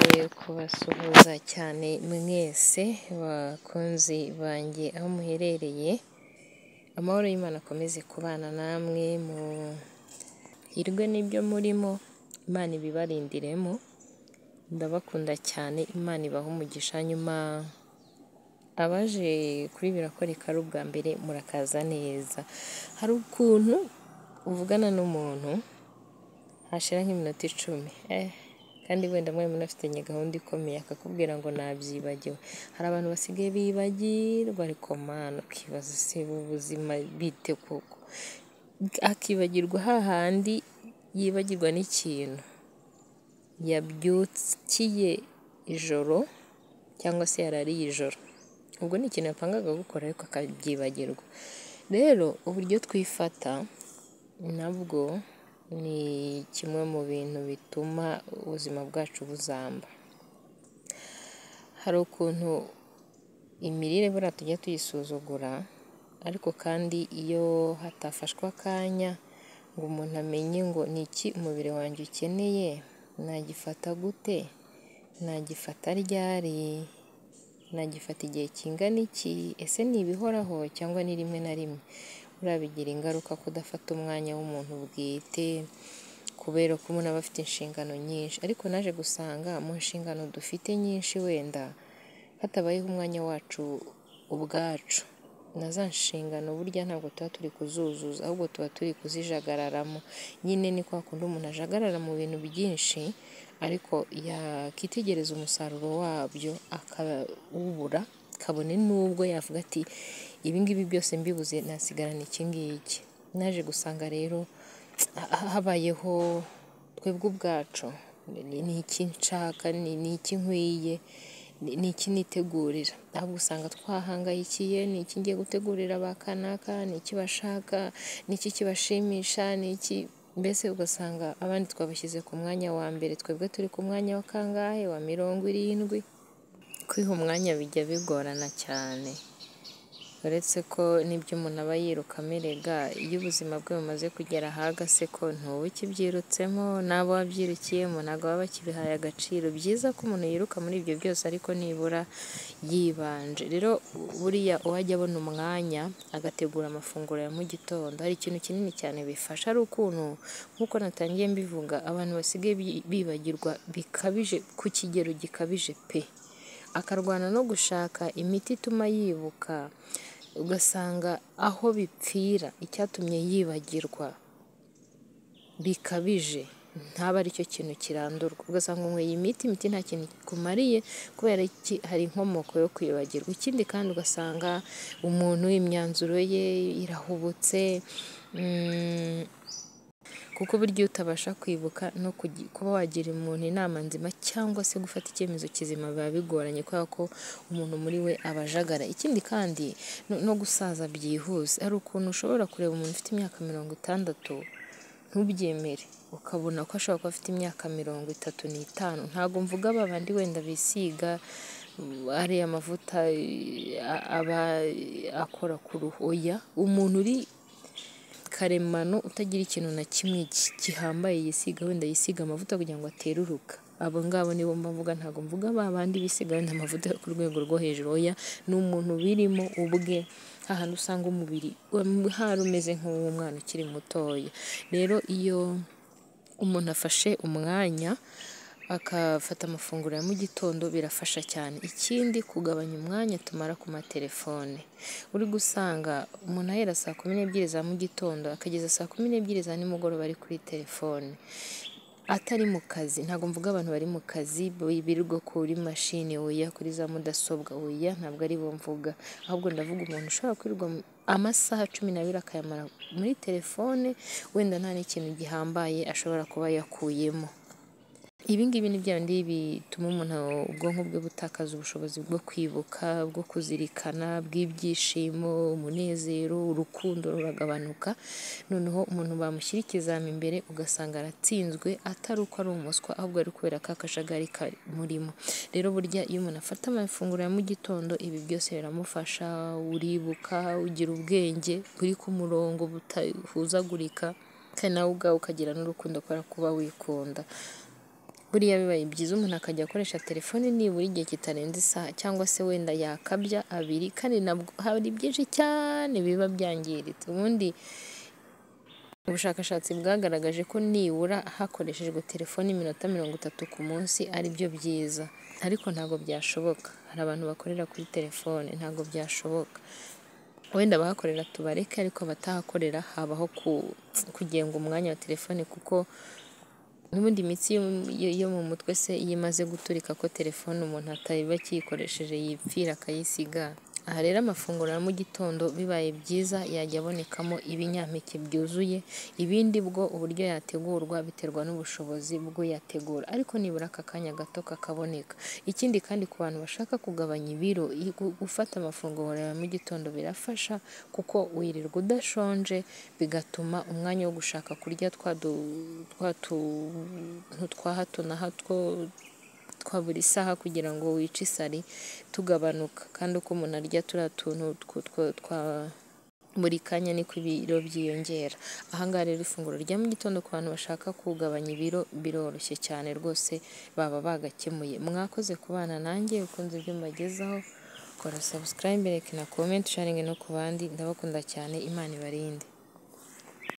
kubasuhuza cyane mwese bakunzi banjye aho muherereye, amahoro y'Imana akomeze kubana namwe, muhirwe n'ibyo murimo, Imana ibibarindiremo, ndabakunda cyane, Imana ibahe umugisha, hanyuma abaje kuri birakoreka ari ubwa mbere murakaza neza, hari ukuntu uvugana n'umuntu hashira nk'iminota icumi, kandi wenda mwari munafitanye gahunda ikomeye akakubwira ngo nabyibagiwe, hari abantu basigaye bibagirwa ariko Mana ukibaza ese ubu buzima bite koko, akibagirwa hahandi yibagirwa n'ikintu yabyukiye ijoro cyangwa se yarariye ijoro, ubwo ni ikintu yapangaga gukora ariko akabyibagirwa, rero uburyo twifata nabwo ni kimwe mu bintu bituma ubuzima bwacu buzamba, hari ukuntu imirire buriya tujya tuyisuzugura ariko kandi iyo hatafashwe akanya ngo umuntu amenye ngo ni iki umubiri wanjye ukeneye, nagifata gute, nagifata ryari, nagifata igihe kingana iki, ese ni ibihoraho cyangwa ni rimwe na rimwe, buriya bigira ingaruka kudafata umwanya w'umuntu bwite kubera ko umuntu aba afite inshingano nyinshi, ariko naje gusanga mu nshingano dufite nyinshi wenda hatabayeho umwanya wacu ubwacu, na za nshingano burya ntabwo tuba turi kuzuzuza ahubwo tuba turi kuzijagararamo, nyine ni kwa kundi umuntu ajagarara mu bintu byinshi ariko yakitegereza umusaruro wabyo akawubura, kabone n'ubwo yavuga ati ibi ngibi byose mbibuze nasigarana iki ngiki, naje gusanga rero habayeho twebwe ubwacu ni iki nshaka, ni iki nkwiye, ni iki nitegurira, ahubwo usanga twahangayikiye ni iki ngiye gutegurira ba kanaka, ni iki bashaka, ni iki kibashimisha, ni iki, mbese ugasanga abandi twabashyize ku mwanya wa mbere, twebwe turi ku mwanya wa kangahe, wa mirongo irindwi, kwiha umwanya bijya bigorana cyane, uretse ko n'ibyo umuntu aba yiruka amerega, iyo ubuzima bwe bumaze kugera ahaga se ko ntuba ukibyirutsemo n'abo wabyirukiyemo ntabwo baba bakibihaye agaciro, byiza ko umuntu yiruka muri ibyo byose ariko nibura yibanje, rero buriya uwajya abona umwanya agategura amafunguro ya mu gitondo, hari ikintu kinini cyane bifasha ari ukuntu nk'uko natangiye mbivuga, abantu basigaye bibagirwa bikabije ku kigero gikabije pe, akarwana no gushaka imiti ituma yibuka, ugasanga aho bipfira icyatumye yibagirwa bikabije ntabe aricyo kintu kirandurwa, ugasanga unyweye imiti, imiti nta kintu ikumariye kubera iki? Hari inkomoko yo kwibagirwa, ikindi kandi ugasanga umuntu imyanzuro ye irahubutse kuko burya iyo utabasha kwibuka no kuba wagira umuntu inama nzima cyangwa se gufata icyemezo kizima biba bigoranye kubera ko umuntu muri we aba ajagara, ikindi kandi no gusaza byihuse, hari ukuntu ushobora kureba umuntu ufite imyaka mirongo itandatu ntubyemere, ukabona ko ashobora kuba afite imyaka mirongo itatu n'itanu, ntabwo mvuga ba bandi wenda bisiga ariya mavuta aba akora ku ruhu, oya umuntu uri karemano utagira ikintu na kimwe gihambaye yisiga, wenda yisiga amavuta kugira ngo ateruruka, abo ngabo nibo mba mvuga, ntabwo mvuga ba bandi bisiga wenda amavuta yo ku rwego rwo hejuru, oya ni umuntu ubirimo ubwe, hahandi usanga umubiri hari umeze nk'uw'umwana ukiri mutoya, rero iyo umuntu afashe umwanya agafata amafunguro ya mu gitondo birafasha cyane, ikindi kugabanya umwanya tumara ku matelefone, uri gusanga umuntu ahera saa kumi n'ebyiri za mu gitondo akageza saa kumi n'ebyiri za nimugoroba ari kuri telefone, atari mu kazi, ntabwo mvuga abantu bari mu kazi birirwa kuri mashini, oya kuri za mudasobwa, oya ntabwo aribo mvuga, ahubwo ndavuga umuntu ushobora kwirirwa amasaha cumi n'abiri akayamara muri telefone, wenda nta n'ikintu gihambaye ashobora kuba yakuyemo, ibi ngibi ni bya bindi bituma umuntu ubwonko bwe butakaza ubushobozi bwo kwibuka, bwo kuzirikana, bw'ibyishimo, umunezero, urukundo ruragabanuka, noneho umuntu bamushyira ikizami imbere ugasanga aratsinzwe atari uko ari umuswa ahubwo ari kubera ka kajagari kamurimo, rero burya iyo umuntu afata amafunguro ya mu gitondo ibi byose biramufasha, uribuka, ugira ubwenge buri ku murongo budahuzagurika, kandi nawe ubwawe ukagira n'urukundo kubera ko uba wikunda. buriya bibaye byiza umuntu akajya akoresha telefone nibura igihe kitarenze isaha cyangwa se wenda yakabya abiri kandi nabwo hari byinshi cyane biba byangiritse ubundi ubushakashatsi bwagaragaje ko nibura hakoreshejwe telefone iminota mirongo itatu ku munsi ari byo byiza ariko ntabwo byashoboka hari abantu bakorera kuri telefone ntabwo byashoboka wenda abahakorera tubareke ariko abatahakorera habaho kugenga umwanya wa telefone kuko n'ubundi imitsi yo mu mutwe se iyo imaze guturika ko telefone umuntu ataba akiyikoresheje yipfira akayisiga aha rero amafunguro ya mu gitondo bibaye byiza yajya abonekamo ibinyampeke byuzuye ibindi bwo uburyo yategurwa biterwa n'ubushobozi bw'uyategura ariko nibura aka kanya gato kakaboneka ikindi kandi ku bantu bashaka kugabanya ibiro gufata amafunguro ya mu gitondo birafasha kuko wirirwa udashonje bigatuma umwanya wo gushaka kurya twa tuntu twa hato na hato twa buri saha kugira ngo wice isari tugabanuka kandi uko umuntu arya turiya tuntu twa buri kanya niko ibiro byiyongera ahangaha rero ifunguro rya mu gitondo ku bantu bashaka kugabanya ibiro biroroshye cyane rwose baba bagakemuye mwakoze kubana nanjye ukunze ibyo mbagezaho kora sabusikarayibe reka na komenti usharinge no ku bandi ndabakunda cyane imana ibarinde